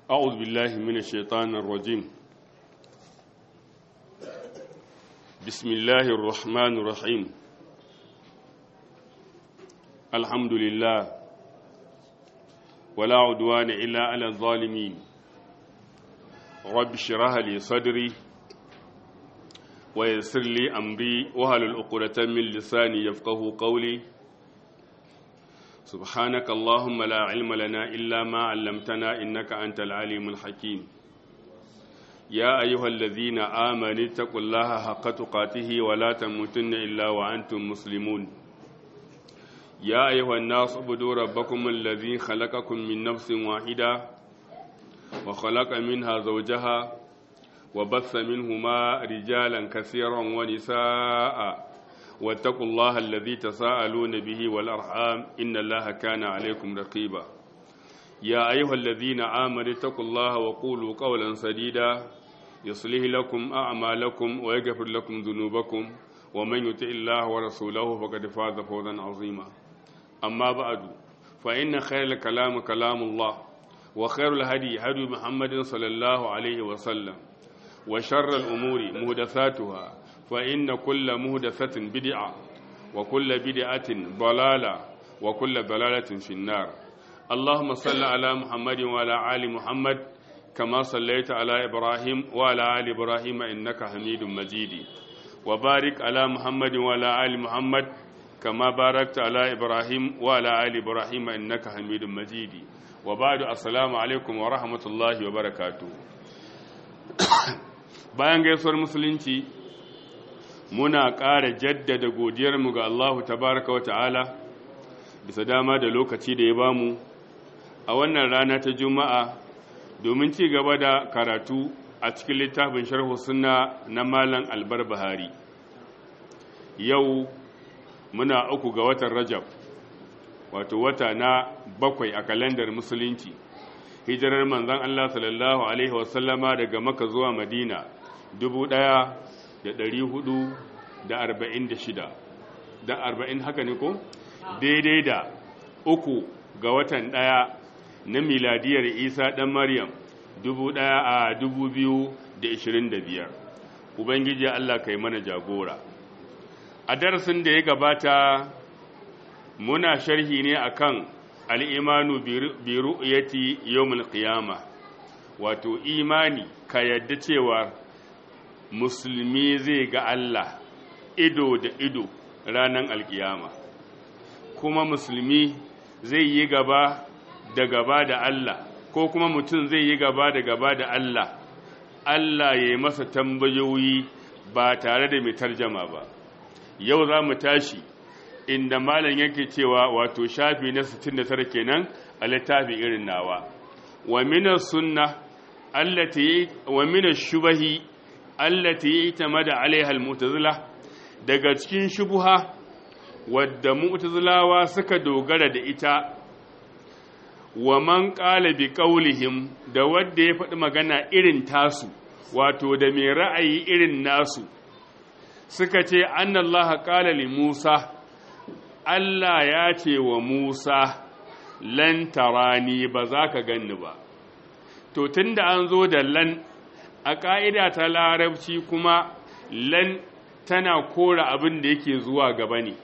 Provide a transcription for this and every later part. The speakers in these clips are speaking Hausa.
أعوذ بالله من الشيطان الرجيم بسم الله الرحمن الرحيم الحمد لله ولا عدوان إلا على الظالمين رب اشرح لي صدري ويسر لي أمري وهل العقدة من لساني يفقه قولي سبحانك اللهم لا علم لنا إلا ما علمتنا إنك أنت العليم الحكيم يا أيها الذين آمنوا اتقوا الله حق تقاته ولا تموتن إلا وأنتم مسلمون يا أيها الناس اعبدوا ربكم الذي خلقكم من نفس واحدة وخلق منها زوجها وبث منهما رجالا كثيرا ونساء واتقوا الله الذي تساءلون به والأرحام إن الله كان عليكم رقيبا يا أيها الذين آمنوا اتقوا الله وقولوا قولا سديدا يصلح لكم أعمالكم ويغفر لكم ذنوبكم ومن يطع الله ورسوله فقد فاز فوزا عظيما أما بعد فإن خير الكلام كلام الله وخير الهدي هدي محمد صلى الله عليه وسلم وشر الأمور مهدثاتها فإن كل مهدثة بدعة وكل بدعة ضلالة وكل ضلالة في النار اللهم صل على محمد وعلى آل محمد كما صليت على إبراهيم وعلى آل إبراهيم إنك حميد مجيد وبارك على محمد وعلى آل محمد كما باركت على إبراهيم وعلى آل إبراهيم إنك حميد مجيد وبعد السلام عليكم ورحمة الله وبركاته bayan gaisuwar musulunci muna ƙara jaddada godiyarmu ga Allahu tabaraka wa ta'ala bisa dama da lokaci da ya bamu a wannan rana ta juma'a domin ci gaba da karatu a cikin littafin sharhu sunna na malam albar bahari yau muna uku ga watan rajab wato wata na bakwai a kalandar musulunci hijirar manzan Allah sallallahu alaihi wasallama daga maka zuwa madina dubu ɗaya da ɗari hudu da arba'in da shida da arba'in haka ne ko daidai da uku ga watan ɗaya na miladiyar isa ɗan maryam dubu ɗaya a dubu biyu da ishirin da biyar ubangiji allah kai mana jagora a darasin da ya gabata muna sharhi ne akan al'imanu bi ru'yati yawmul qiyama wato imani ka yadda cewa musulmi zai ga Allah ido da ido ranar alkiyama kuma musulmi zai yi gaba da gaba da Allah ko kuma mutum zai yi gaba da gaba da Allah Allah ya yi masa tambayoyi ba tare da mai tarjama ba yau za mu tashi inda malam yake cewa wato shafi na 69 kenan a littafi irin nawa wa minas sunna allati wa minas shubahi allati tamada alaiha almu'tazila daga cikin shubuha wadda mu'tazilawa suka dogara da ita wa man qala bi qawlihim da wanda ya faɗi magana irin tasu wato da mai ra'ayi irin nasu suka ce annallaha qala li Musa Allah ya ce wa Musa lan tarani ba za ka ganni ba to tunda an zo da lan a ƙa'ida ta larabci kuma lan tana kora abin da yake zuwa gaba ne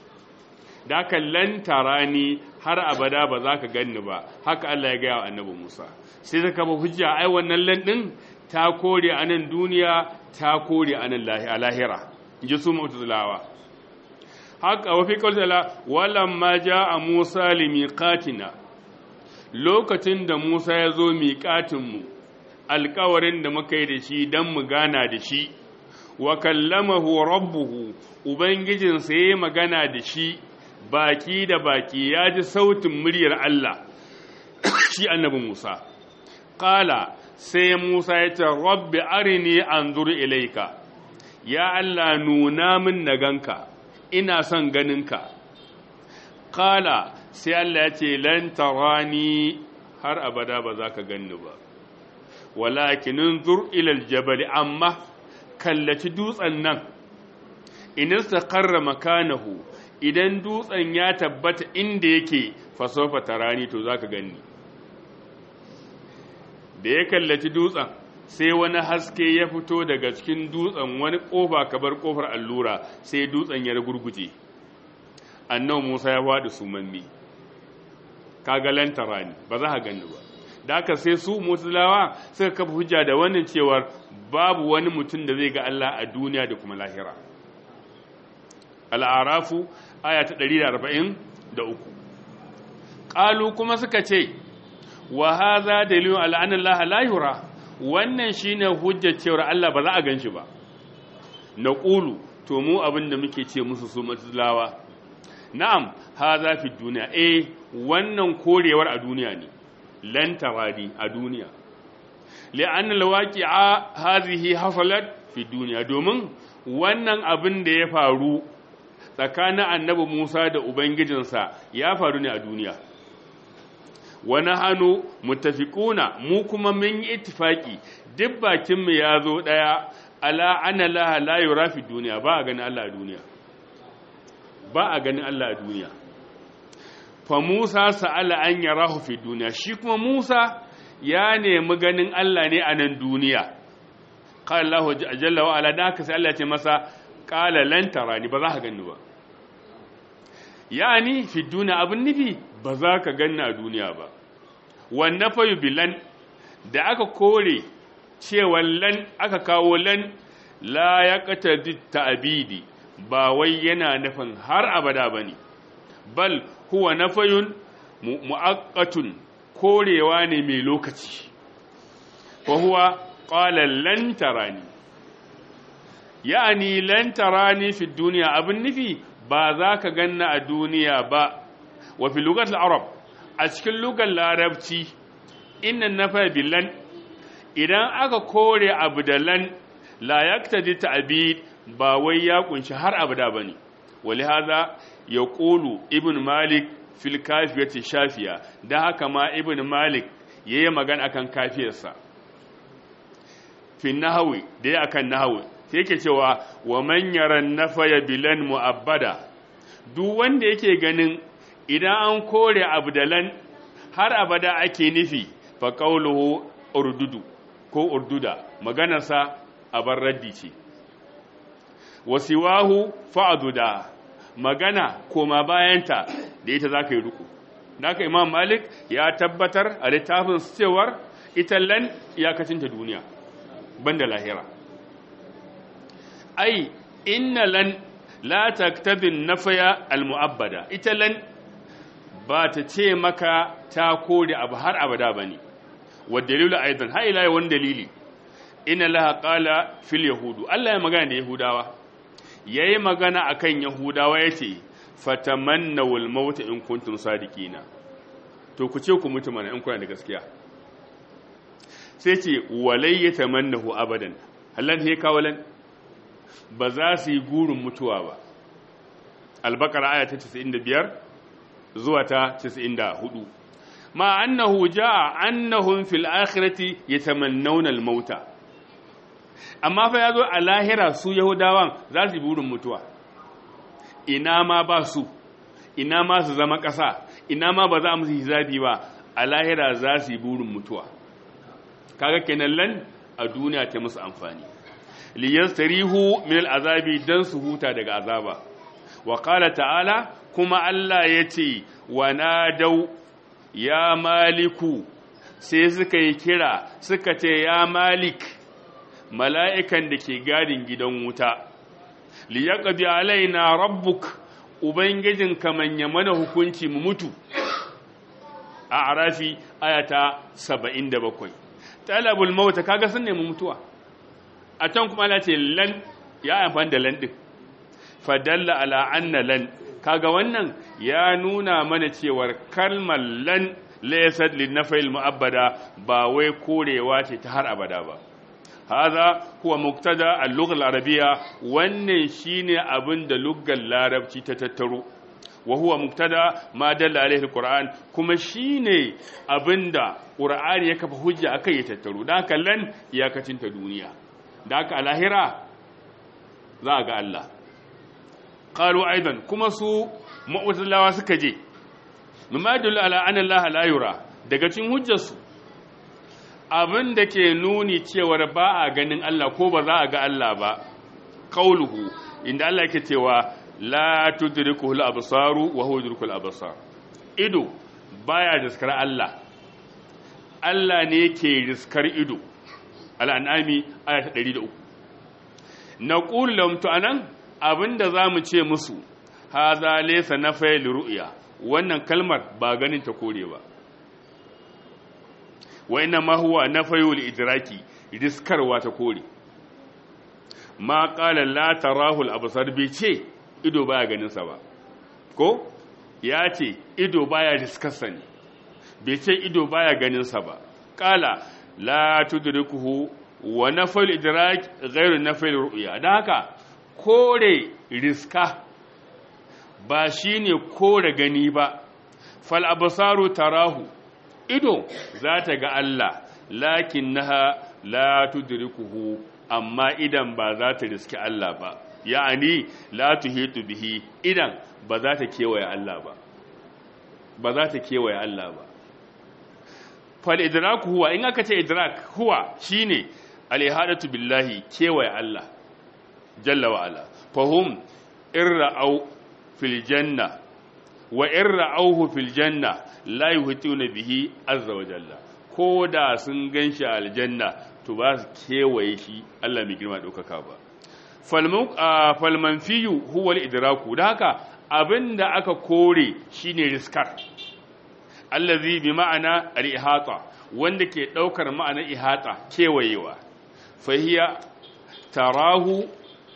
da lan tarani har abada ba za ka ganni ba haka Allah ya gaya wa annabi Musa sai zaka ba hujja ai wannan lan ɗin ta kore a nan duniya ta kore a nan lahira ji su mu'tazilawa haka wafi kawtala walamma a Musa limiqatina lokacin da Musa ya zo miƙatinmu alƙawarin da muka yi da shi don mu gana da shi wa kallamahu rabbuhu ubangijinsa ya yi magana da shi baki da baki ya ji sautin muryar Allah shi annabi Musa ƙala sai Musa ya ce rabbi arini anzur ilaika ya Allah nuna min na ganka ina son ganinka kala sai Allah ya ce lan tarani har abada ba za ka ganni ba walakinin zur ilal jabal amma kallaci dutsen nan in istaqarra makanahu idan dutsen ya tabbata inda yake fasofa tarani to zaka ganni da ya kallaci dutsen sai wani haske ya fito daga cikin dutsen wani kofa kabar kofar allura sai dutsen ya gurguje annabi Musa ya faɗi sumanni kaga lantara ne ba za ka gani ba da haka sai su mutulawa suka kafa hujja da wannan cewar babu wani mutum da zai ga Allah a duniya da kuma lahira al'arafu aya ta 143 qalu kuma suka ce wa hadha dalilun ala anna Allah la yura wannan shine hujjar cewar Allah ba za a ganshi ba naqulu to mu abinda muke ce musu su mutulawa na'am hadha fi duniya eh wannan korewar a duniya ne lan taradi a duniya li'anna alwaqi'a hadhihi hasalat fi duniya domin wannan abin da ya faru tsakanin annabi Musa da ubangijinsa ya faru ne a duniya wa nahanu muttafiquna mu kuma mun yi ittifaki duk bakin mu ya zo daya ala anna la la yura fi duniya ba a ganin Allah a duniya ba a ganin Allah a duniya fa Musa sa'ala an yarahu fi duniya shi kuma Musa ya nemi ganin Allah ne a nan duniya qala Allahu jalla wa ala daka sai Allah ya ce masa qala lan tarani ba za ka ganni ba yani fi duniya abin nufi ba za ka ganni a duniya ba wan nafayu bilan da aka kore cewa lan aka kawo lan la yaqtadi ta'bidi ba wai yana nufin har abada bane bal huwa nafayun mu'aqqatun korewa ne mai lokaci fa huwa qala lan tarani yani lan tarani fi dunya abin nufi ba za ka ganna a duniya ba wa fi lugat al-arab a cikin lugar larabci inna nafa bilan idan aka kore abu da lan la yaktadi ta'bid ba wai ya kunshi har abada bane walihaza yaqulu ibn malik fil kafiyati shafiya da haka ma ibn malik yayi magana akan kafiyarsa fi nahwi da ya akan nahwi sai yake cewa wa man yara nafaya bilan mu'abbada duk wanda yake ganin idan an kore abdalan har abada ake nufi fa qawluhu urdudu ko urduda maganarsa abar raddi ce wasiwahu fa'aduda magana koma bayanta da ita za ka yi ruku naka imam malik ya tabbatar a littafin cewar ita lan iyakacinta duniya banda lahira ai inna lan la taktabin nafaya almu'abbada ita lan ba ta ce maka ta kore abu har abada bane wa dalilu aidan ha ila wani dalili inna laha qala fil yahudu Allah ya magana da yahudawa yayi magana akan yahudawa yace fatamannawul maut in kuntum sadiqina to ku ce ku mutu mana in kuna da gaskiya sai ce walai yatamannahu abadan hallan he kawalan ba za su yi gurin mutuwa ba albakara aya ta 95 zuwa ta 94 ma annahu jaa annahum fil akhirati yatamannawna al mauta amma fa yazo a lahira su yahudawan za su yi burin mutuwa ina ma ba su ina ma su zama ƙasa ina ma ba za mu hisabi ba a lahira za su yi burin mutuwa kaga kenan lan a duniya ta musu amfani liyastarihu min al'azabi dan su huta daga azaba wa qala ta'ala kuma Allah yace wa nadau ya maliku sai suka yi kira suka ce ya malik mala'ikan da ke gadin gidan wuta liyaqdi alaina rabbuk ubangijin kamanya mana hukunci mu mutu a arafi ayata 77 talabul mauta kaga sun nemi mutuwa a can kuma Allah ce lan ya amfani da lan din fadalla ala anna lan kaga wannan ya nuna mana cewar kalmar lan laysat linafil mu'abbada ba wai korewa ce ta har abada ba hadha huwa muqtada al-lugha al-arabiyya wannan shine abin da luggar larabci ta tattaro wa huwa muqtada ma dalla alaihi al-qur'an kuma shine abinda qur'ani ya kafa hujja akai ya tattaro dan haka lan iyakacin ta duniya da aka alahira za a ga Allah ƙalu aidan kuma su ma'utallawa suka je mimma yadullu ala anna Allah la yura daga cikin hujjarsu abin da ke nuni cewar ba a ganin Allah ko ba za a ga Allah ba qauluhu inda Allah yake cewa la tudrikuhu al-absaru wa huwa yudrikul absar ido baya riskar Allah Allah ne ke riskar ido al-an'ami aya ta 103 naqulu lahum to anan abinda zamu ce musu haza laysa nafay ru'ya wannan kalmar ba ganin ta kore ba wa inna ma huwa nafayul idraki riskarwa ta kore ma qala la tarahu al-absar bi ce ido baya ganin sa ba ko ya ce ido baya riskarsa ne bai ce ido baya ganin sa ba qala la tudrikuhu wa nafayul idrak ghairu nafayul ru'ya dan haka kore riska ba shine kore gani ba fal absaru tarahu ido za ta ga Allah lakin naha la tudrikuhu amma idan ba za ta riski Allah ba ya'ani la tuhitu bihi idan ba za ta kewaye Allah ba ba za ta kewaye Allah ba fal idraku huwa in aka ce idrak huwa shine al ihadatu billahi kewaye Allah jalla wa ala fahum irra'au fil janna wa irra'auhu fil janna la yuhituna bihi azza wa jalla ko da sun ganshi aljanna to ba su kewaye shi Allah mai girma daukaka ba falman fiyu huwa al-idraku da haka abinda aka kore shine riskar allazi bi ma'ana al-ihata wanda ke daukar ma'anar ihata kewayewa fahiya tarahu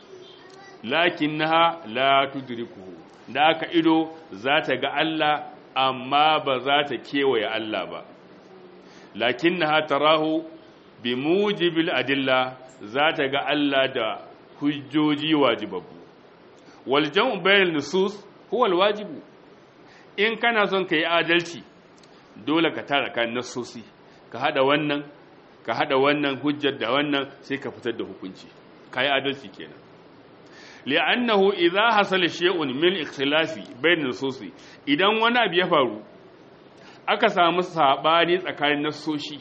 lakinnaha la tudrikuhu da aka ido za ta ga Allah amma ba za ta kewaye Allah ba lakinnaha tarahu bi mujibil adilla za ta ga Allah da hujjoji wajibabu wal jam'u bainal nusus huwa al wajibu in kana son kai adalci dole ka tara kan nasosi ka hada wannan ka hada wannan hujjar da wannan sai ka fitar da hukunci kai adalci kenan li'annahu idza hasala shay'un min ikhtilafi bain nususi idan wani abu ya faru aka samu sabani tsakanin nasoshi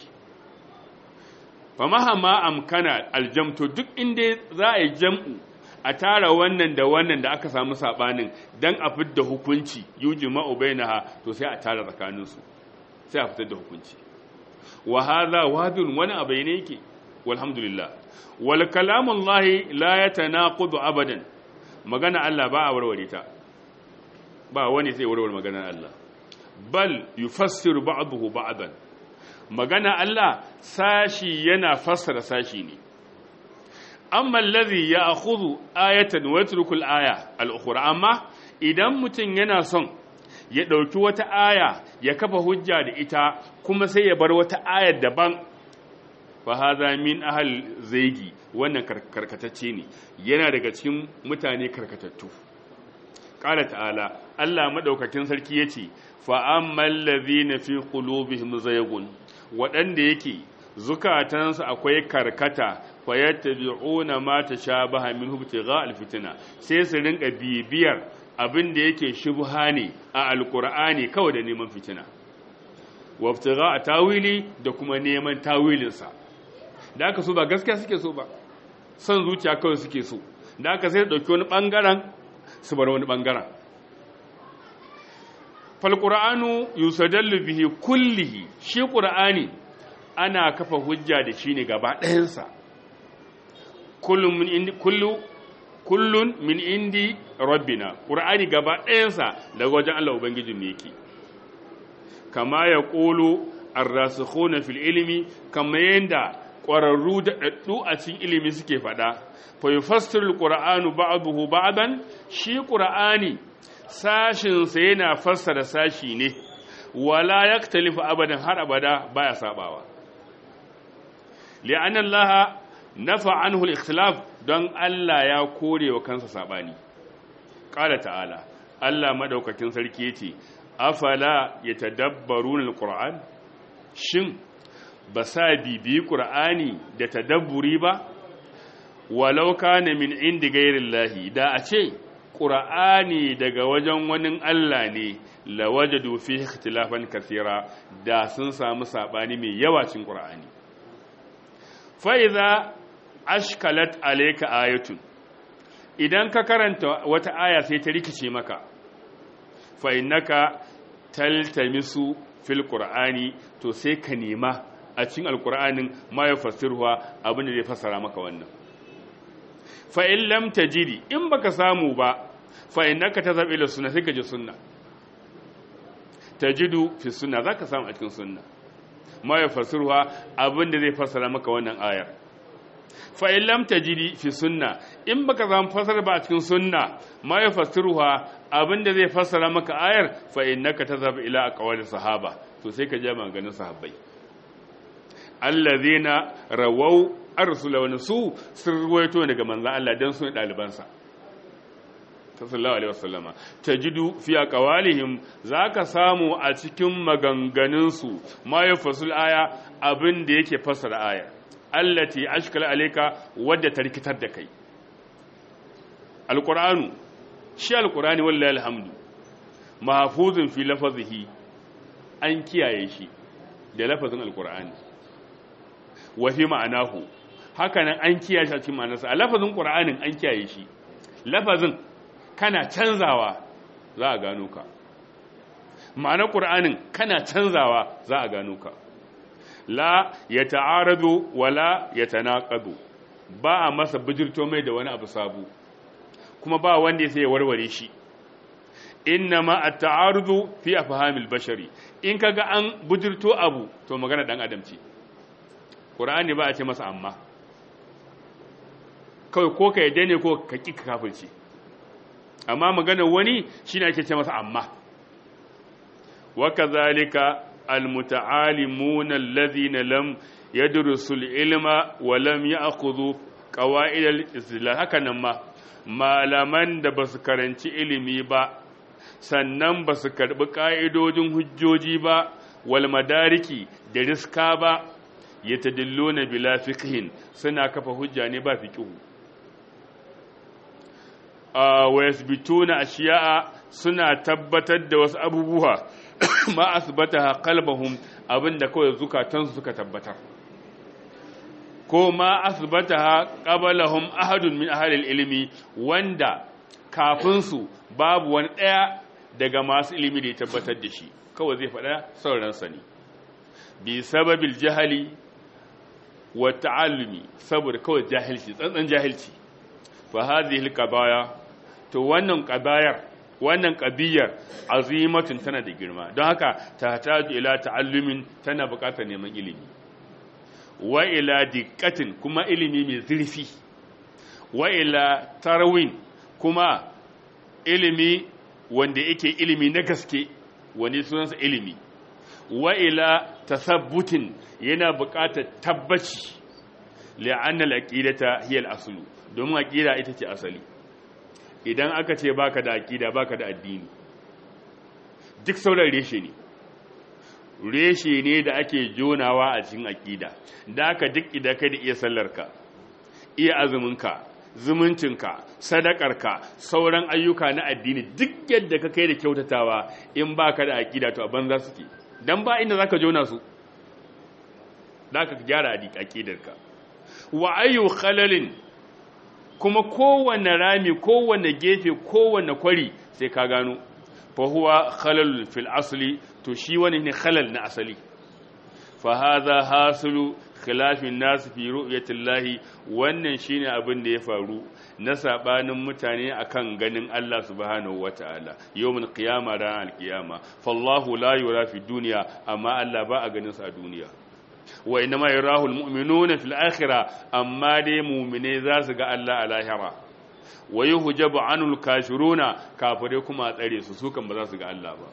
fa mahama amkana aljamtu duk inda za a yi jam'u a tara wannan da wannan da aka samu sabanin dan a fitar hukunci yujma'u bainaha to sai a tara tsakanin su sai a fitar da hukunci wa hadha wadun wani abu ne yake walhamdulillah wal kalamullahi la yatanaqudu abadan magana Allah ba a warware ta ba wani sai warware maganar Allah bal yufassiru ba'dahu ba'dan magana Allah sashi yana fassara sashi ne amma allazi ya'khudhu ayatan wa yatruku al-aya al-ukhra amma idan mutum yana son ya dauki wata aya ya kafa hujja da ita kuma sai ya bar wata ayar daban fa hadha min ahal zaigi wannan karkatacce ne yana daga cikin mutane karkatattu qala ta'ala Allah madaukakin sarki yace fa ammal ladhina fi qulubihim zaygun wadanda yake zukatansu akwai karkata fa yattabi'una ma tashabaha minhu ibtigha alfitna sai su rinka bibiyar abin da yake shubha ne a alqur'ani kawai da neman fitina wa ibtigha tawili da kuma neman tawilinsa da aka so ba gaskiya suke so ba son zuciya kawai suke so da aka sai dauki wani bangaren su bar wani bangaren fal qur'anu yusadallu bihi kullihi shi qur'ani ana kafa hujja da shi ne gaba ɗayansa kullun min indi kullu kullun min indi rabbina qur'ani gaba ɗayansa daga wajen Allah ubangijin ne yake kama ya qulu ar-rasikhuna fil ilmi kama yanda ƙwararru da ɗaɗɗu a cikin ilimi suke faɗa fa yufassiru al-qur'anu ba'dahu ba'dan shi qur'ani sashin sa yana fassara sashi ne wala yaktalifu abadan har abada baya sabawa li'anna allaha nafa anhu al-ikhtilaf don Allah ya kore wa kansa sabani qala ta'ala Allah madaukakin sarki yace afala yatadabbaruna al-qur'an shin ba sa bibi qur'ani da tadabburi ba walau kana min indi ghairillahi da a ce qur'ani daga wajen wani Allah ne lawajadu fi ikhtilafan kathira da sun samu sabani mai yawa cikin qur'ani fa idza ashkalat alayka ayatun idan ka karanta wata aya sai ta rikice maka fa innaka taltamisu fil qur'ani to sai ka nema a cikin alqur'anin ma ya fasirwa abin da zai fassara maka wannan fa in lam tajidi in baka samu ba fa innaka tazab ila sunna sai ka ji sunna tajidu fi sunna zaka samu a cikin sunna ma ya fasirwa abin da zai fassara maka wannan ayar fa in lam tajidi fi sunna in baka samu fasara ba a cikin sunna ma ya fasirwa abin da zai fassara maka ayar fa innaka tazab ila aqwali sahaba to sai ka je maganin sahabbai allazina rawau arsula wa su sun ruwaito daga manzon Allah dan su dalibansa sallallahu alaihi wasallama tajidu fi aqwalihim zaka samu a cikin maganganunsu ma yafasul aya abin da yake fassara aya allati ashkala alayka wadda ta rikitar da kai alqur'anu shi alqur'ani wallahi alhamdu mahfuzun fi lafazihi an kiyaye shi da lafazin alqur'ani wa fi ma'anahu hakanan an kiyaye shi a cikin ma'anarsa a lafazin qur'anin an kiyaye shi lafazin kana canzawa za a gano ka ma'anar ƙur'anin kana canzawa za a gano ka la ya ta'aradu wala ya tanaqadu ba a masa bijirto mai da wani abu sabu kuma ba wanda ya sai ya warware shi innama at-ta'arudu fi afhamil bashari in kaga an bijirto abu to magana dan adam ce ƙur'ani ba a ce masa amma kawai ko ka yadda ne ko ka ƙi ka kafirce amma maganar wani shi ne ake ce masa amma waka zalika almuta'alimuna allazina lam yadrusu ilma wa lam ya'khudhu qawaid al-islam haka nan ma malaman da basu karanci ilimi ba sannan basu karbi ka'idojin hujjoji ba wal madariki da riska ba yatadilluna bila fiqhin suna kafa hujja ne ba fiqhu wa yasbituna ashiya'a suna tabbatar da wasu abubuwa ma asbataha qalbahum abinda kawai zukatansu suka tabbatar ko ma asbataha qablahum ahadun min ahli ilmi wanda kafin su babu wani daya daga masu ilimi da ya tabbatar da shi kawai zai faɗa sauran sani bi sababil jahali wa ta'allumi saboda kawai jahilci tsantsan jahilci fa hadhihi al-qabaya to wannan qabayar wannan qadiyar azimatun tana da girma don haka ta taju ila ta'allumin tana buƙatar neman ilimi wa ila diqqatin kuma ilimi mai zurfi wa ila tarawin kuma ilimi wanda yake ilimi na gaske wani sunansa ilimi wa ila tasabbutin yana buƙatar tabbaci li'anna al-aqidata hiya al-aslu domin aqida ita ce asali idan aka ce baka da aqida baka da addini duk sauran reshe ne reshe ne da ake jonawa a cikin aqida da aka duk idan kai da iya sallarka iya azuminka zumuncinka sadakarka sauran ayyuka na addini duk yadda ka kai da kyautatawa in baka da aqida to a banza suke dan ba inda zaka jona su da ka gyara aqidarka wa ayyu khalalin kuma kowanne rami kowanne gefe kowanne kwari sai ka gano fa huwa khalalul fil asli to shi wani ne khalal na asali fa hadha hasilu khilafin nas fi ru'yatillahi wannan shine abin da ya faru na sabanin mutane akan ganin Allah subhanahu wataala yawmul qiyama ran alqiyama fallahu la yura fi dunya amma Allah ba a ganin sa a duniya wa inma yarahu almu'minuna fil akhirah amma dai mu'mine za su ga Allah a lahira wa yuhjabu anul kafiruna kafire kuma a tsare su su kan ba za su ga Allah ba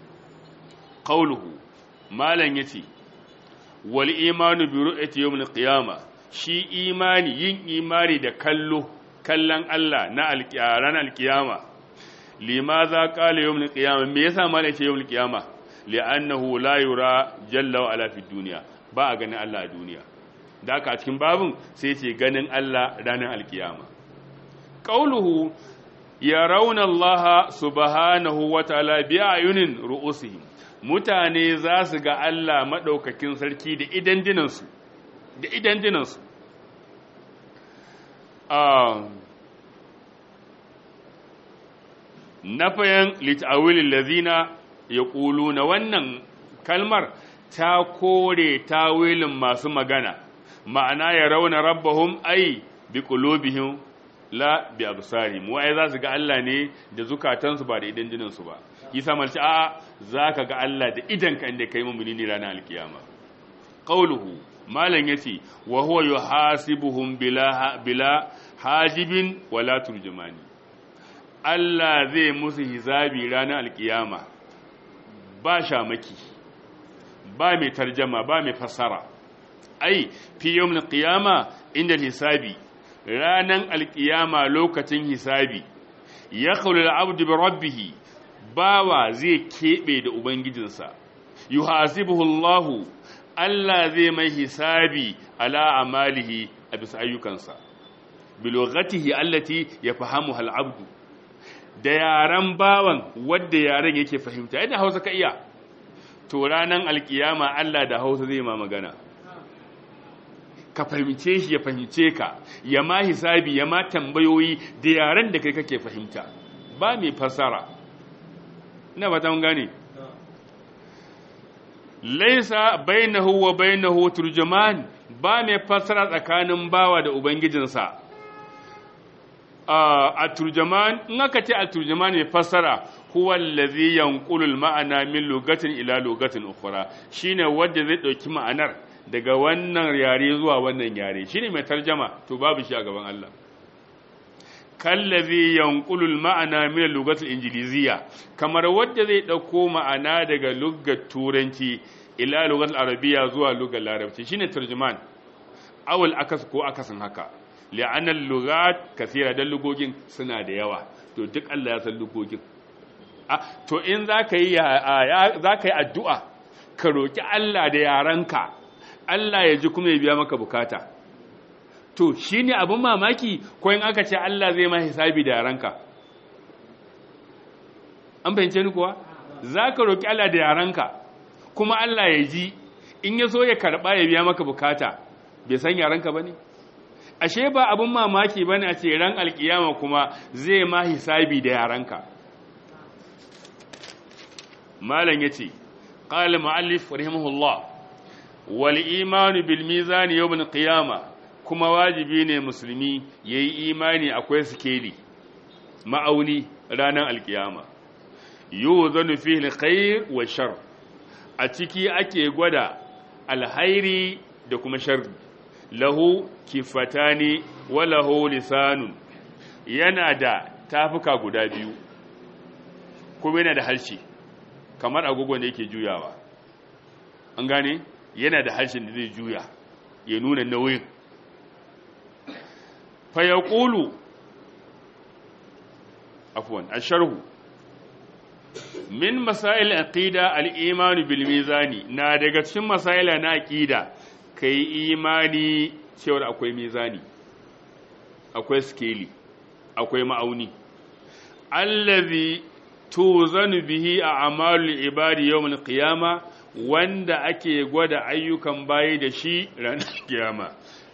qauluhu malan yace wal imanu bi ru'yati yawmil qiyamah shi imani yin imani da kallo kallon Allah na alƙiyaran alƙiyama limaza qala yawmil qiyamah me yasa malan yace yawmil qiyamah li'annahu la yura jalla wa ala fid dunya ba a ganin Allah a duniya da aka a cikin babin sai ce ganin Allah ranar alkiyama qauluhu yarawna Allah subhanahu wa ta'ala bi ayunin ru'usihim mutane za su ga Allah madaukakin sarki da idan dinansu da idan dinansu nafayan lit'awilin lazina ya ƙulu na wannan kalmar ta kore tawilin masu magana ma'ana ya rauna rabbahum ai bi qulubihim la bi absarihim wai za su ga Allah ne da zukatansu ba da idan jininsu ba isa malci a zaka ga Allah da idan ka inda kai mu'mini ne ranar alkiyama qauluhu malan yace wa huwa yuhasibuhum bila bila hajibin wala turjumani Allah zai musu hisabi ranar alkiyama ba shamaki ba mai tarjama ba mai fassara ai fi yawmin qiyama inda hisabi ranan alkiyama lokacin hisabi ya khulu al-abdu bi rabbih bawa zai kebe da ubangijinsa yuhasibuhu Allah Allah zai mai hisabi ala amalihi a bisa ayyukansa bilogatihi allati yafahamuha al-abdu da yaran bawan wadda yaran yake fahimta yadda Hausa ka iya to ranan alkiyama Allah da Hausa zai ma magana ka fahimce shi ya fahimce ka ya ma hisabi ya ma tambayoyi da yaran da kai kake fahimta ba mai fasara ina ba ta mun gane laisa bainahu wa bainahu turjuman ba mai fasara tsakanin bawa da ubangijinsa a turjuman in aka ce a turjuman mai fasara huwa allazi yanqulu al-ma'ana min lugatin ila lugatin ukhra shine wanda zai dauki ma'anar daga wannan yare zuwa wannan yare shine mai tarjama to babu shi a gaban Allah kallazi yanqulu al-ma'ana min al-lughati al-injiliziyya kamar wanda zai dauko ma'ana daga lugar turanci ila lugar al-arabiyya zuwa lugar larabci shine tarjuman awal akas ko akasin haka li'anna al-lughat kathira dan lugogin suna da yawa to duk Allah ya san lugogin to in zaka yi zaka yi addu'a ka roki Allah da yaranka Allah ya ji kuma ya biya maka bukata to shi ne abin mamaki ko in aka ce Allah zai ma hisabi da yaranka an fahimce ni kuwa za ka roƙi Allah da yaranka kuma Allah ya ji in ya so ya karɓa ya biya maka bukata bai san yaranka ba ne ashe ba abin mamaki ba ne a ce ran alkiyama kuma zai ma hisabi da yaranka malam ya ce ƙalin ma'allif rahimahullah wal imanu bil mizani yawm qiyama kuma wajibi ne musulmi yayi imani akwai sikeli ma'auni ranar alkiyama yuzanu fihi alkhair wa shar a ciki ake gwada alhairi da kuma sharri lahu kifatani wa lahu lisanun yana da tafuka guda biyu kuma yana da harshe kamar agogo ne yake juyawa an gane yana da harshen da zai juya ya nuna nauyin fayaqulu afwan asharhu min masail aqida al-iman bil mizani na daga cikin masaila na aqida kai imani cewa akwai mizani akwai skeli akwai ma'auni allazi tuzanu bihi a'malul ibadi yawm al-qiyama wanda ake gwada ayyukan bayi da shi ranar kiyama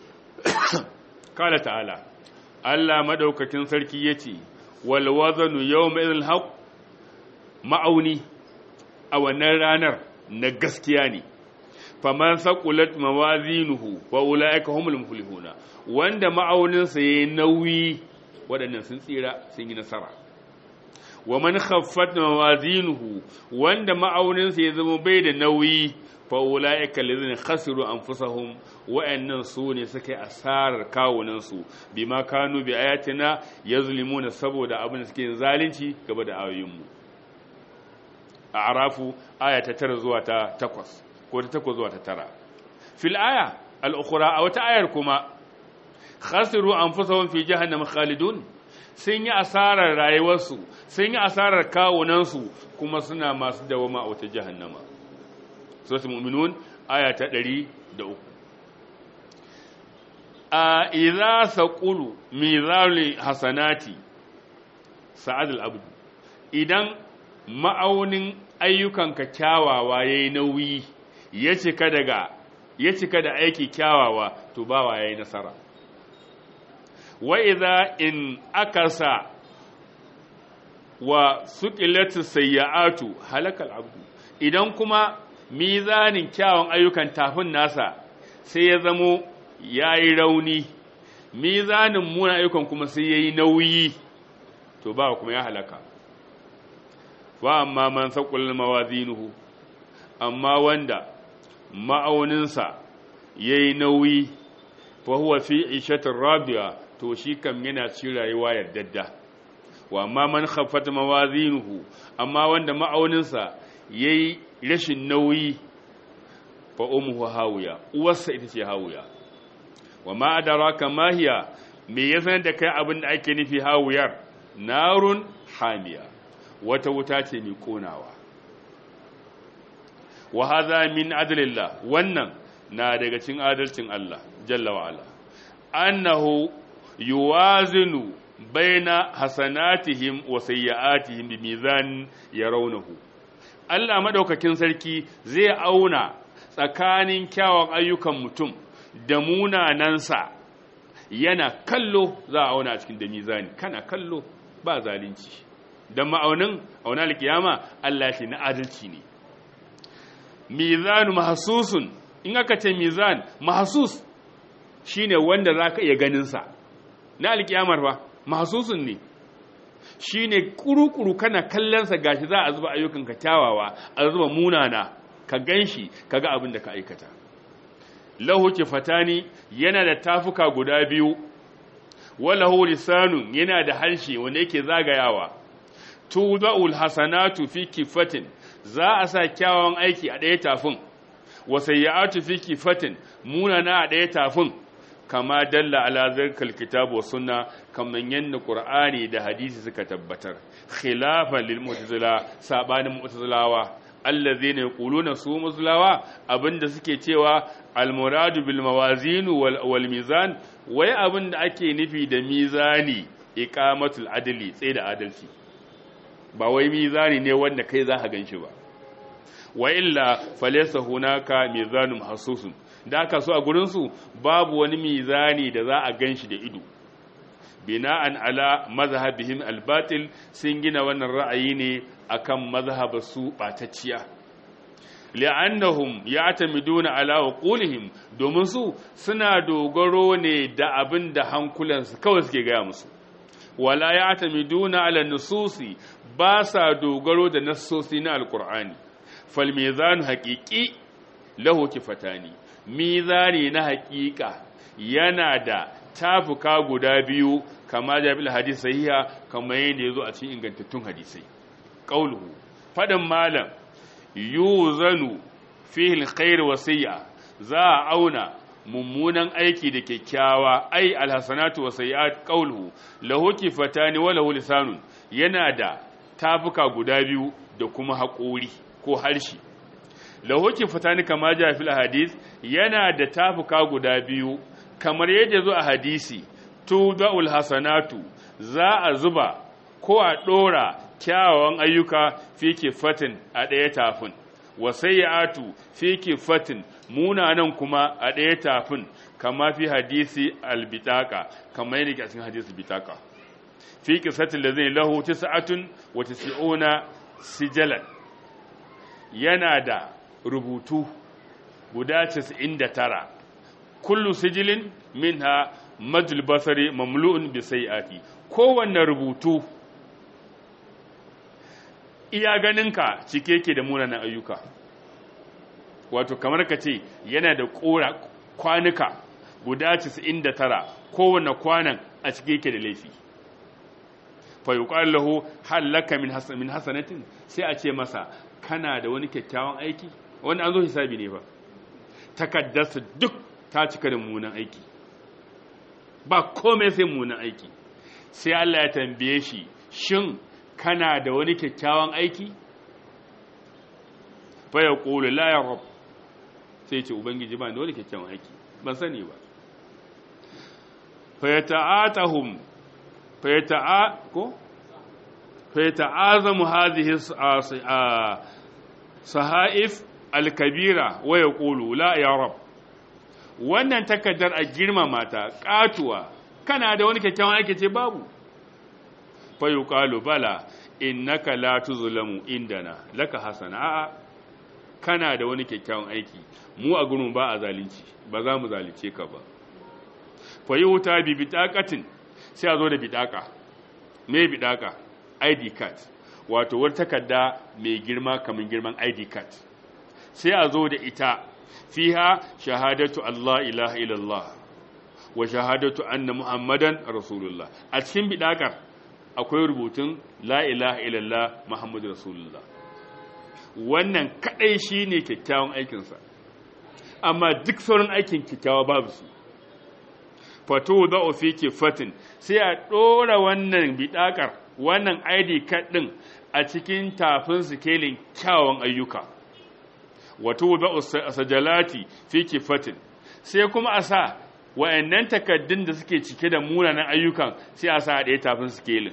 kala ta'ala Allah madaukakin sarki yace wal wazanu yawma idhil haqq ma'auni a wannan ranar na gaskiya ne faman saqulat mawazinuhu wa ulaika humul muflihuna wanda ma'auninsa yayi nauyi waɗannan sun tsira sun yi nasara wa man khaffat mawazinuhu wanda ma'auninsa ya zama bai da nauyi fa ulaika allazina khasiru anfusahum wa'annan su ne suka yi asarar kawunan su bima kanu bi ayatina yazlimuna saboda abin da suke zalunci gaba da ayoyin mu a arafu aya ta 9 zuwa ta 8 ko ta 8 zuwa ta 9 fil aya al-ukhra a wata ayar kuma khasiru anfusahum fi jahannam khalidun sun yi asarar rayuwarsu sun yi asarar kawunansu kuma suna masu dawama a wata jahannama suratul mu'minun aya ta 103 a idza saqulu mizalul hasanati sa'ad al-abd idan ma'aunin ayyukanka kyawawa yayi nauyi ya cika daga ya cika da aiki kyawawa to bawa yayi nasara wa idza in akasa wa suqilatu sayyi'atu halakal abdu idan kuma mizanin kyawun ayyukan tafin nasa sai ya zamo yayi rauni mizanin muna ayyukan kuma sai yayi nauyi to ba kuma ya halaka wa amma man saqul mawazinuhu amma wanda ma'auninsa yayi nauyi fa huwa fi ishatir rabiya to shi kam yana cikin rayuwa yardadda wa amma man khaffat mawazinuhu amma wanda ma'auninsa yayi rashin nauyi fa ummuhu hawiya uwarsa ita ce hawiya wa ma adraka ma hiya me ya sanar da kai abin da ake nufi hawiyar narun hamiya wata wuta ce mai konawa wa hadha min adlillah wannan na daga cikin adalcin Allah jalla wa ala annahu yuwazinu baina hasanatihim wa sayyi'atihim bi mizan yarawnahu Allah madaukakin sarki zai auna tsakanin kyawun ayyukan mutum da munanansa yana kallo za a auna a cikin da mizani kana kallo ba zalunci dan ma'aunin auna alkiyama Allah shi na adalci ne mizanu mahsusun in aka ce mizan mahsus shine wanda zaka iya ganin sa na alkiyamar ba mahsusun ne shine kurukuru kana kallon sa gashi za a zuba ayyukan ka kyawawa a zuba munana ka ganshi kaga abin da ka aikata lahu kifatani yana da tafuka guda biyu walahu lisanun yana da harshe wanda yake zagayawa tuda'ul hasanatu fi kifatin za a sa kyawawan aiki a ɗaya tafin wasayyatu fi kifatin munana a ɗaya tafin kama dalla ala zarkal kitabu wa sunna kaman yanda qur'ani da hadisi suka tabbatar khilafan lil mu'tazila sabanin mu'tazilawa allazina yaquluna su mu'tazilawa abinda suke cewa al muradu bil mawazin wal mizan wai abinda ake nufi da mizani iqamatul adli tsaye da adalci ba wai mizani ne wanda kai za ka ganshi ba wa illa falaysa hunaka mizanun hasusun da aka so a gurinsu babu wani mizani da za a ganshi da ido bina'an ala mazhabihim albatil sun gina wannan ra'ayi ne akan mazhabar su batacciya li'annahum ya'tamiduna ala uqulihim domin su suna dogaro ne da abin da hankulansu kawai suke gaya musu wala ya'tamiduna ala nususi ba sa dogaro da nassosi na alqur'ani fal mizan haqiqi lahu kifatani mizani na haƙiƙa yana da tafuka guda biyu kama jabil hadis sahiha kamar yadda yazo a cikin ingantattun hadisai qauluhu fadan malam yuzanu fihi alkhair wa sayya za a auna mummunan aiki da kyakkyawa ai alhasanatu wa sayyi'at qauluhu lahu kifatani wa lahu lisanun yana da tafuka guda biyu da kuma haƙori ko harshe lahoki fitani kama ja fil hadis yana da tafuka guda biyu kamar yadda zo a hadisi tuda'ul hasanatu za a zuba ko a dora kyawawan ayyuka fi kifatin a ɗaya tafin wa sayyi'atu fi kifatin munanan kuma a ɗaya tafin kama fi hadisi albitaka kamar yadda ke cikin hadisi bitaka fi kisatin da zai lahu tis'atun wa tis'una sijalan yana da rubutu guda 99 kullu sijilin minha majul basari mamlu'un bi sai'ati kowanne rubutu iya ganinka cike yake da munanan ayyuka wato kamar ka ce yana da kora kwanuka guda 99 kowanne kwanan a cike yake da laifi fa yuqal lahu hal laka min hasan min hasanatin sai a ce masa kana da wani kyakkyawan aiki wanda an zo hisabi ne ba takaddarsa duk ta cika da munan aiki ba komai sai munan aiki sai Allah ya tambaye shi shin kana da wani kyakkyawan aiki fa ya qulu la ya rab sai ce ubangiji ba da wani kyakkyawan aiki ban sani ba fa yata'atahum fa yata'a ko fa yata'azamu hadhihi sahaif alkabira wa ya ƙulu la ya rab wannan takardar a girmama ta ƙatuwa kana da wani kyakkyawan aiki ce babu fa yuqalu bala innaka la tuzlamu indana laka hasana a'a kana da wani kyakkyawan aiki mu a gurin ba a zalunci ba za mu zalunce ka ba fa yuta bi bitaqatin sai a zo da bidaka me bidaka ID card wato wata takarda mai girma kamar girman ID card sai a zo da ita fiha shahadatu Allah ilaha illallah wa shahadatu anna muhammadan rasulullah a cikin bidakar akwai rubutun la ilaha illallah muhammadu rasulullah wannan kadai shine kyakkyawan aikinsa amma duk sauran aikin kyakkyawa babu su fato da fi fatin sai a ɗora wannan bidakar wannan id card ɗin a cikin tafin sikelin kyawun ayyuka wato da sajalati fi fatin sai kuma a sa wa'annan takaddun da suke cike da munanan ayyukan sai a sa a ɗaya tafin sikelin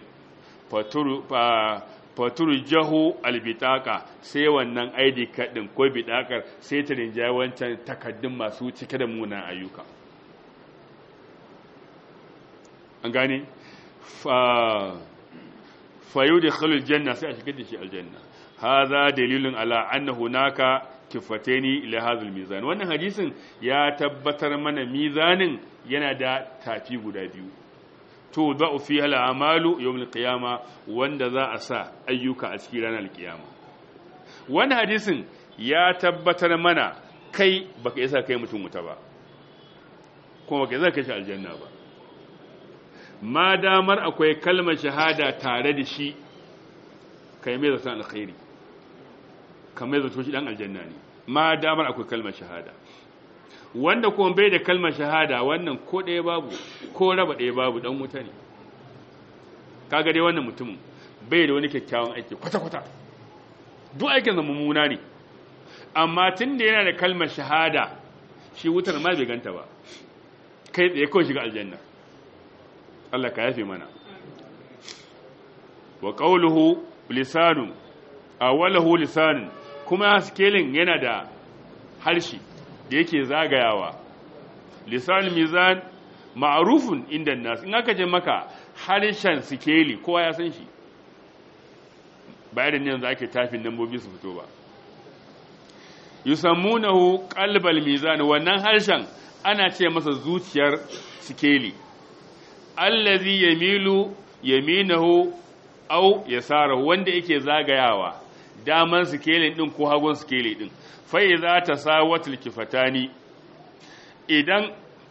faturu jaho albitaka sai wannan id card ɗin ko bidakar sai ta rinjaye wancan takaddun masu cike da munanan ayyuka an gane fayu da khalul janna sai a shigar da shi aljanna haza dalilun ala anna hunaka kifataini ila hadhal mizan wannan hadisin ya tabbatar mana mizanin yana da tafi guda biyu to da'u fi al amalu yawm al qiyama wanda za a sa ayyuka a cikin ranar qiyama wannan hadisin ya tabbatar mana kai baka isa kai mutum wuta ba kuma baka isa kai shi aljanna ba ma damar akwai kalmar shahada tare da shi kai mai zaton alkhairi kamar zato shi dan aljanna ne ma damar akwai kalmar shahada wanda kuma bai da kalmar shahada wannan ko ɗaya babu ko raba ɗaya babu dan wuta ne kaga dai wannan mutumin bai da wani kyakkyawan aiki kwata-kwata duk aikin zama mummuna ne amma tun da yana da kalmar shahada shi wutar ma bai ganta ba kai tsaye kawai shiga aljanna Allah ka yafe mana wa qawluhu lisanun awalahu lisanun kuma skelin yana da harshe da yake zagayawa lisanul mizan ma'rufun inda nas in aka je maka harshen sikeli kowa ya san shi bayan ne yanzu ake tafin nambobi su fito ba yusammunahu qalbal mizan wannan harshen ana ce masa zuciyar sikeli allazi yamilu yaminahu au yasarahu wanda yake zagayawa daman sikelin din ko hagun sikeli din fa idza tasawatul kifatani idan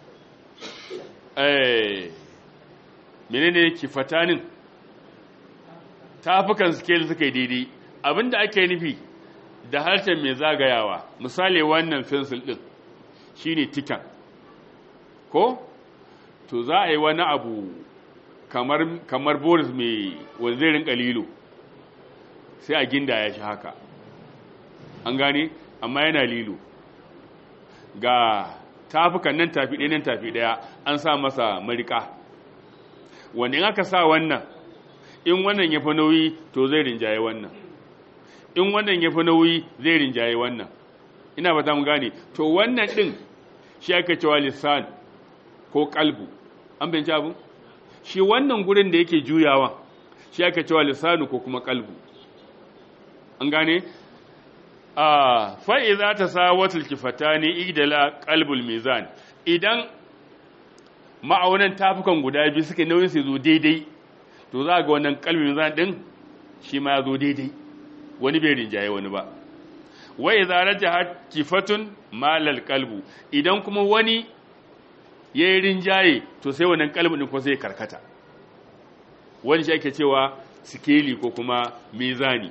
eh menene kifatanin tafukan sikeli suka yi daidai abinda ake nufi da harshen mai zagayawa misali wannan fensil din shine tikan ko to za a yi wani abu kamar, kamar boris mai wanzirin kalilo sai a ginda ya shi haka an gane amma yana lilo ga tafukan nan tafi ɗaya nan tafi ɗaya an sa masa marika wanda in aka sa wannan in wannan ya fi nauyi to zai rinjaye wannan in wannan ya fi nauyi zai rinjaye wannan ina ba za mu gane to wannan ɗin shi aka cewa lissan ko kalbu an binci abu shi wannan gurin da yake juyawa shi aka cewa lissanu ko kuma kalbu an gane a fa'iza ta sawatul kifatani idala kalbul mizan idan ma'aunan tafukan guda biyu suka nauyin su zo daidai to za ga wannan kalbul mizan din shi ma ya zo daidai wani bai rinjaye wani ba wai za raja kifatun malal kalbu idan kuma wani ya yi rinjaye to sai wannan kalbin ɗin ko sai karkata wani shi ake cewa sikeli ko kuma mizani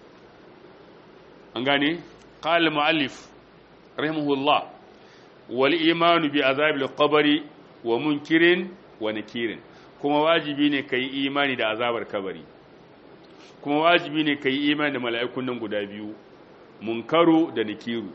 an gane qala muallif rahimahullah wal imanu bi azabil qabri wa munkirin wa nakirin kuma wajibi ne kai imani da azabar kabari kuma wajibi ne kai imani da mala'ikun nan guda biyu munkaru da nakiru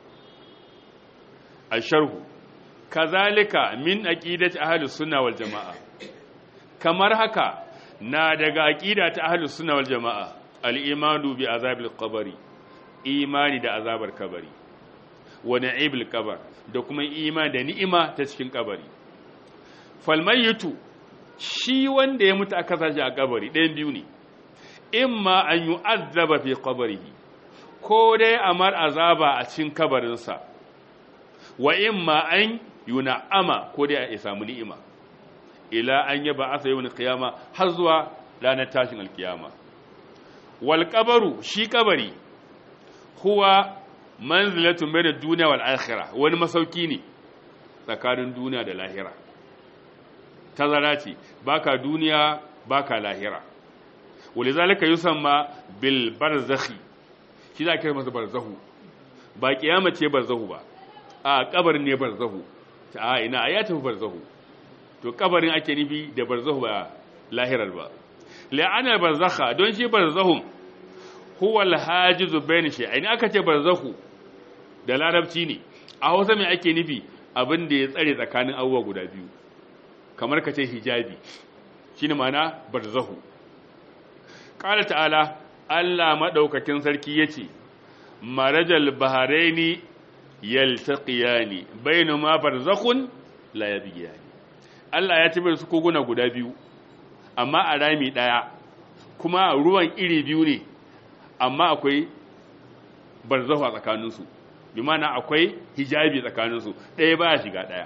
asharhu kazalika min aqidati ahlus sunna wal jamaa kamar haka na daga aqida ta ahlus sunna wal jamaa al imanu bi azabil qabri imani da azabar kabari wa na'ibil qabr da kuma imani da ni'ima ta cikin kabari falmayyitu shi wanda ya mutu aka sashi a kabari ɗayan biyu ne imma an yi azaba fi kabarihi ko dai amar azaba a cikin kabarinsa wa imma an yi na'ama ko dai a samu ni'ima ila an yaba asa yau kiyama har zuwa ranar tashin alkiyama wal kabaru shi kabari huwa manzilatun bai da duniya wal akhira wani masauki ne tsakanin duniya da lahira tazara ce baka duniya baka lahira wale zalika yusamma bil barzakhi shi za ka masa barzahu ba kiyama ce barzahu ba a kabarin ne barzahu a ina ya tafi barzahu to kabarin ake nufi da barzahu ba lahirar ba la'ana barzakha don shi barzahum huwa al-hajizu bain shay'ain aka ce barzahu da larabci ne a Hausa me ake nufi abin da ya tsare tsakanin abubuwa guda biyu kamar ka ce hijabi shine ma'ana barzahu qala ta'ala Allah madaukakin sarki yace marajal baharaini yaltaqiyani bainuma barzakhun la yabghiyani Allah ya tabbata su koguna guda biyu amma a rami daya kuma ruwan iri biyu ne amma akwai barzahu a tsakaninsu bi mana akwai hijabi tsakaninsu ɗaya baya shiga ɗaya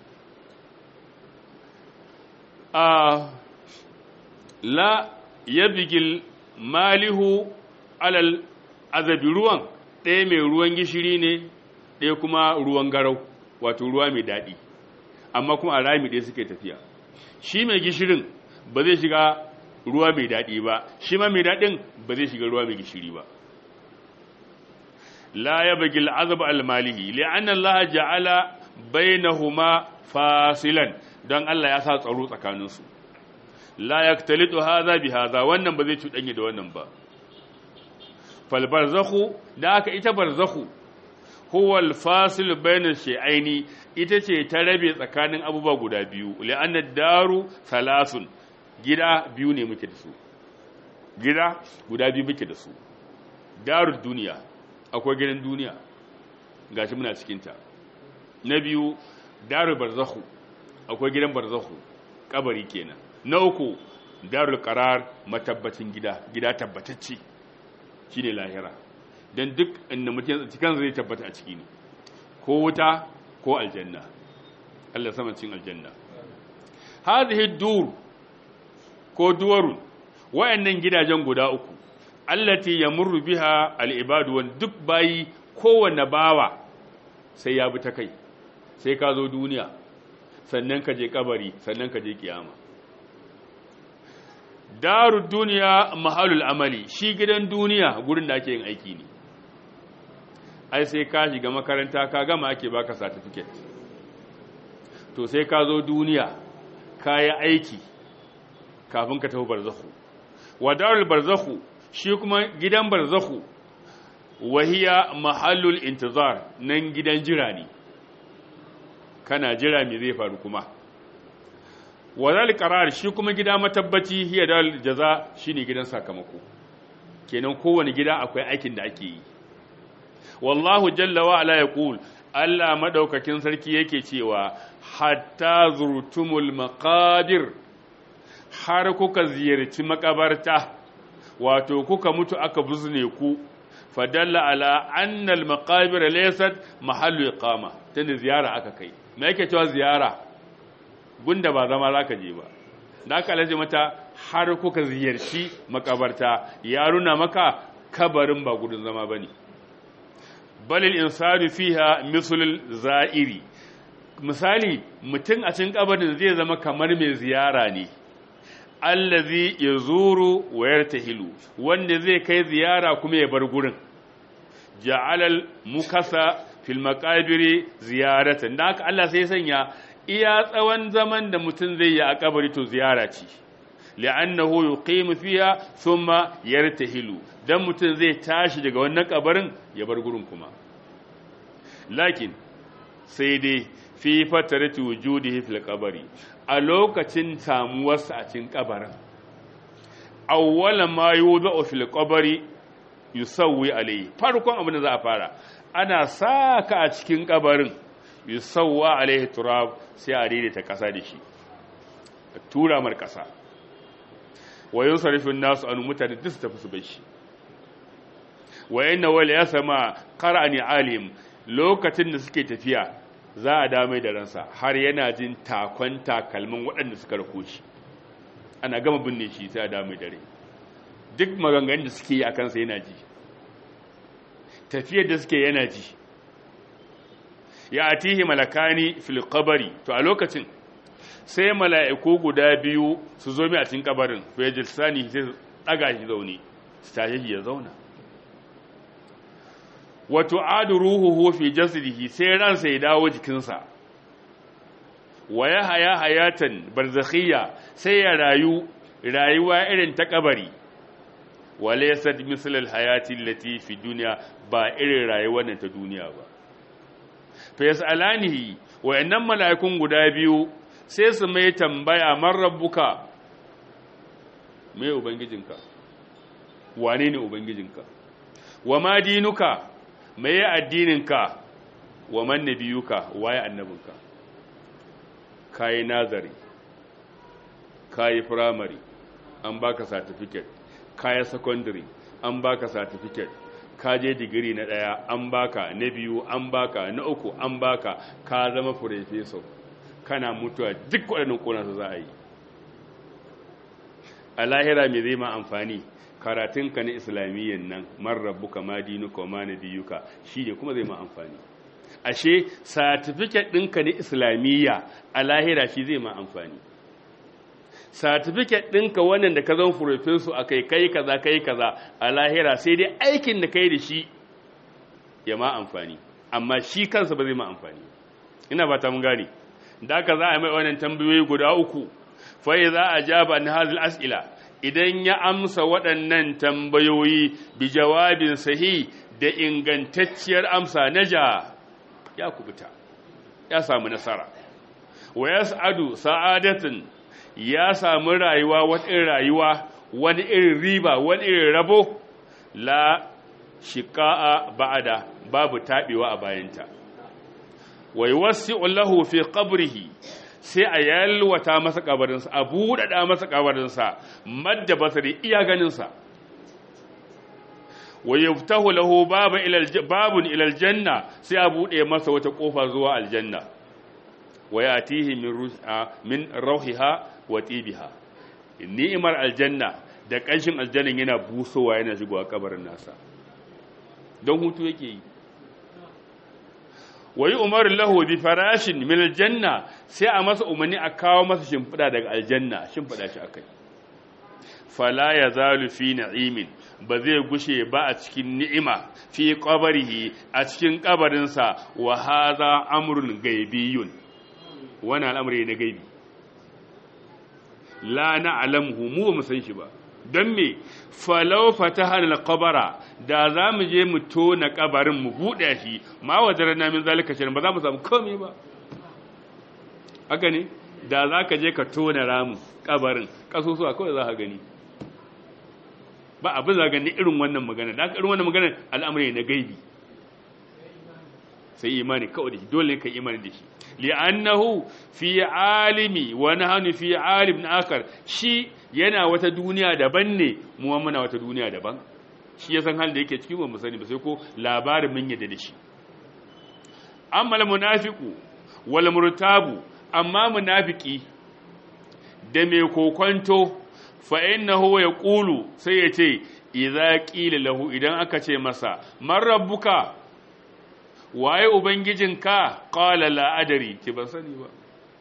a la yabgil malihu alal azabi ruwan ɗaya mai ruwan gishiri ne ɗaya kuma ruwan garau wato ruwa mai daɗi amma kuma a rami ɗaya suke tafiya shi mai gishirin ba zai shiga ruwa mai daɗi ba shi ma mai daɗin ba zai shiga ruwa mai gishiri ba la ya bagi al'azab al-malihi li'anna Allah ja'ala bainahuma fasilan don Allah ya sa tsaro tsakaninsu la yaktalitu hadha bi hadha wannan ba zai cuɗanye da wannan ba fal barzakhu da aka ita barzakhu huwa al-fasil bayna shay'aini ita ce ta rabe tsakanin abubuwa guda biyu li'anna daru thalathun gida biyu ne muke da su gida guda biyu muke da su darul duniya akwai gidan duniya gashi muna cikinta na biyu darul barzakhu akwai gidan barzakhu kabari kenan na uku darul qarar matabbacin gida gida tabbatacce shine lahira dan duk inda mutum cikin zai tabbata a ciki ne ko wuta ko aljanna Allah sama cin aljanna hadhihi dur ko duwarun wayannan gidajen guda uku allati yamurru biha al-ibadu wan duk bayi kowanne bawa sai ya bi ta kai sai ka zo duniya sannan ka je kabari sannan ka je kiyama daru duniya mahalul amali shi gidan duniya gurin da ake yin aiki ne ai sai ka shiga makaranta ka gama ake baka certificate to sai ka zo duniya ka yi aiki kafin ka tafi barzakhu wa darul barzakhu shi kuma gidan barzakhu wahiya mahallul intizar nan gidan jira ne kana jira me zai faru kuma wa zal qarar shi kuma gida matabbaci hiya dal jaza shine gidan sakamako kenan kowane gida akwai aikin da ake yi wallahu jalla wa ala yaqul Allah madaukakin sarki yake cewa hatta zurtumul maqabir har kuka ziyarci makabarta wato kuka mutu aka buzne ku fadalla ala annal maqabir laysat mahallu iqama tunda ziyara aka kai me yake cewa ziyara gunda ba zama zaka je ba da aka alaje mata har kuka ziyarci makabarta ya runa maka kabarin ba gudun zama bane balil insanu fiha mislul za'iri misali mutum a cikin kabarin zai zama kamar mai ziyara ne allazi yazuru wa yartahilu wanda zai kai ziyara kuma ya bar gurin ja'alal mukasa fil maqabiri ziyaratan da haka Allah sai sanya iya tsawon zaman da mutum zai yi a kabari to ziyara ce li'annahu yuqimu fiha thumma yartahilu dan mutum zai tashi daga wannan kabarin ya bar gurin kuma lakin sai dai fi fatarati wujudihi fil qabri a lokacin samuwarsa a cikin kabarin awwala ma yudau fil qabri yusawwi alayhi farkon abin da za a fara ana saka a cikin kabarin yusawwa alayhi turab sai a daidaita kasa da shi tura mar ƙasa wayan sarifin nasu an mutane duk su tafi su bai shi wayan na wale ya sama ƙara'ani alim lokacin da suke tafiya za a damai da ransa har yana jin takon takalmin waɗanda suka rako shi ana gama binne shi sai a damai dare duk maganganun da suke yi a kansa yana ji tafiyar da suke yana ji ya atihi malakani fil qabari to a lokacin sai mala'iku guda biyu su zo mi a cikin kabarin fa yajlisani sai su daga shi zaune su tashi shi ya zauna wa tu'adu ruhuhu fi jasadihi sai ransa ya dawo jikinsa wa ya haya hayatan barzakhiyya sai ya rayu rayuwa irin ta kabari wa laysat misl al hayati allati fi dunya ba irin rayuwar nan ta duniya ba fa yasalanihi wa innam malaikun guda biyu sai su mai tambaya man rabbuka me ubangijinka wane ne ubangijinka wa ma dinuka me addininka wa man nabiyuka waye annabinka kayi nazari kayi primary an baka certificate kayi secondary an baka certificate ka je digiri na daya an baka na biyu an baka na uku an baka ka zama professor kana mutuwa duk waɗannan ƙona su za a yi a lahira mai zai ma amfani karatunka na islamiyyan nan man rabbuka ma dinuka wa ma nabiyuka shi ne kuma zai ma amfani ashe satifiket ɗinka na islamiyya a lahira shi zai ma amfani satifiket ɗinka wannan da ka zan furofesu a kai kai kaza kai kaza a lahira sai dai aikin da kai da shi ya ma amfani amma shi kansa ba zai ma amfani ina ba ta mun gane da ka za a mai wannan tambayoyi guda uku fa za a jaba an hazil as'ila idan ya amsa waɗannan tambayoyi bi jawabin sahi da ingantacciyar amsa naja ya kubuta ya samu nasara wa yas'adu sa'adatin ya samu rayuwa wata irin rayuwa wani irin riba wani irin rabo la shiqa'a ba'da babu tabewa a bayanta wa yuwassi'u lahu fi qabrihi sai a yalwata masa kabarinsa a buɗaɗa masa kabarinsa madda basari iya ganinsa wa yaftahu lahu baba ila babun ila aljanna sai a buɗe masa wata kofa zuwa aljanna wa yatihi min ruha min rauhiha wa tibiha ni'mar aljanna da kanshin aljannan yana busowa yana shigowa kabarin nasa don hutu yake yi wa yi umaru lahu bi farashin min aljanna sai a masa umarni a kawo masa shimfiɗa daga aljanna shimfiɗa shi akai fala ya zalu fi na'imin ba zai gushe ba a cikin ni'ima fi qabrihi a cikin kabarinsa wa hadha amrun gaibiyun wani al'amari na gaibi la na'lamuhu mu ba mu san shi ba don me falau fataha al-qabara da za mu je mu tona kabarin mu buɗe shi ma wajarna min zalika shirin ba za mu samu komai ba haka ne da za ka je ka tona ramu kabarin kasusuwa kawai za ka gani ba abin za gani irin wannan magana da irin wannan magana al'amari na gaibi sai imani kawai da shi dole ka imani da shi li'annahu fi alimi wa nahnu fi alim akar shi yana wata duniya daban ne mu muna wata duniya daban shi ya san halin da yake cikin ba mu sani ba sai ko labarin mun yadda da shi amma munafiqu wal murtabu amma munafiki da mai kokonto fa innahu yaqulu sai ya ce idza qila lahu idan aka ce masa man rabbuka waye ubangijinka qala la adari ki ban sani ba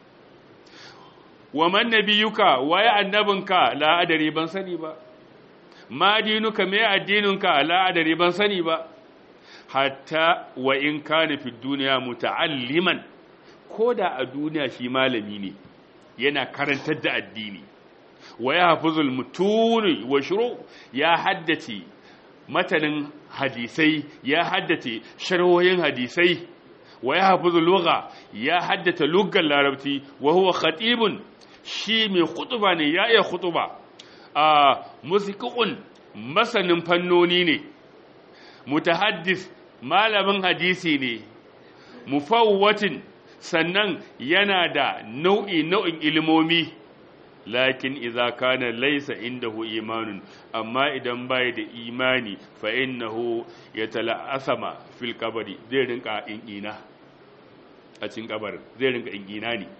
wa man nabiyuka waye annabinka la adari ban sani ba ma dinuka me addininka la adari ban sani ba hatta wa in kana fi duniya muta'alliman koda a duniya shi malami ne yana karantar da addini wa yahfuzul mutuni wa shuru ya haddace matanin hadisai ya haddace sharhohin hadisai wa yahfuzul lugha ya haddace lugar larabci wa huwa khatibun shi mai khutuba ne ya iya khutuba a musiqun masanin fannoni ne mutahaddis malamin hadisi ne mufawwatin sannan yana da nau'i nau'in ilimomi lakin idza kana laysa indahu imanun amma idan bai da imani fa innahu yatala'asama fil qabri zai rinka inina a cikin kabarin zai rinka inina ne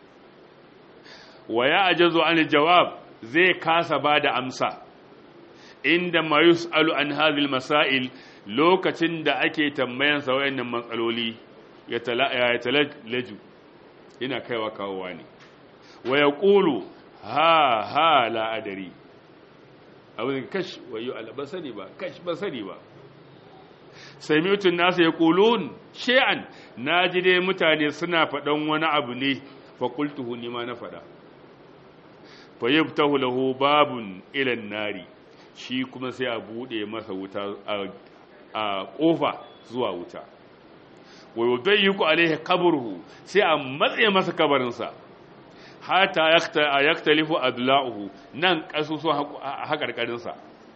wa ya ajazu an jawab zai kasa bada amsa inda ma yus'alu an hadhihi masail lokacin da ake tambayan sa wayannan matsaloli ya talaju ina kaiwa kawowa ne wa yaqulu ha ha la adari abin kash wayo ba sani ba kash ba sani ba sami'tun nasu yaqulun shay'an naji dai mutane suna faɗan wani abu ne fa qultuhu ni ma na faɗa fa yabtahu lahu babun ila nari shi kuma sai a bude masa wuta a kofa zuwa wuta wa yudayyiqu alaihi qabruhu sai a matse masa kabarinsa hata yaktalifu adla'uhu nan kasusuwan hakarkarinsa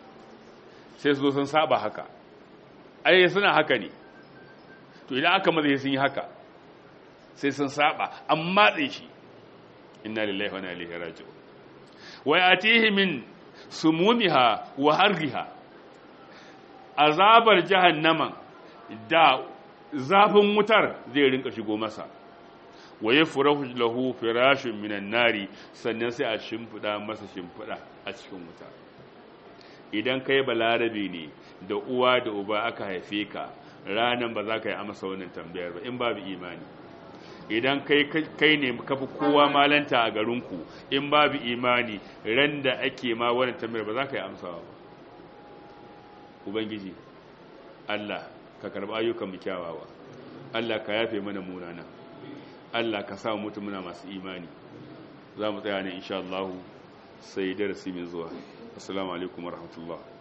sai su zo sun saba haka ai suna haka ne to idan aka maza sun yi haka sai sun saba an matse shi inna lillahi wa inna ilaihi raji'un wa yatihi min sumumiha wa harriha azabar jahannama da zafin wutar zai rinka shigo masa wa ya furahu lahu firashun minan nari sannan sai a shimfiɗa masa shimfiɗa a cikin wuta idan kai balarabe ne da uwa da uba aka haife ka ranan ba za ka yi amsa wannan tambayar ba in babu imani idan kai kai ne kafi kowa malanta a garinku in babu imani ran da ake ma wannan tambayar ba za ka yi amsawa ba ubangiji Allah ka karɓi ayyukan mu kyawawa Allah ka yafe mana munana Allah ka sa mutum muna masu imani za mu tsaya ne insha Allah sai darasi mai zuwa assalamu alaikum warahmatullahi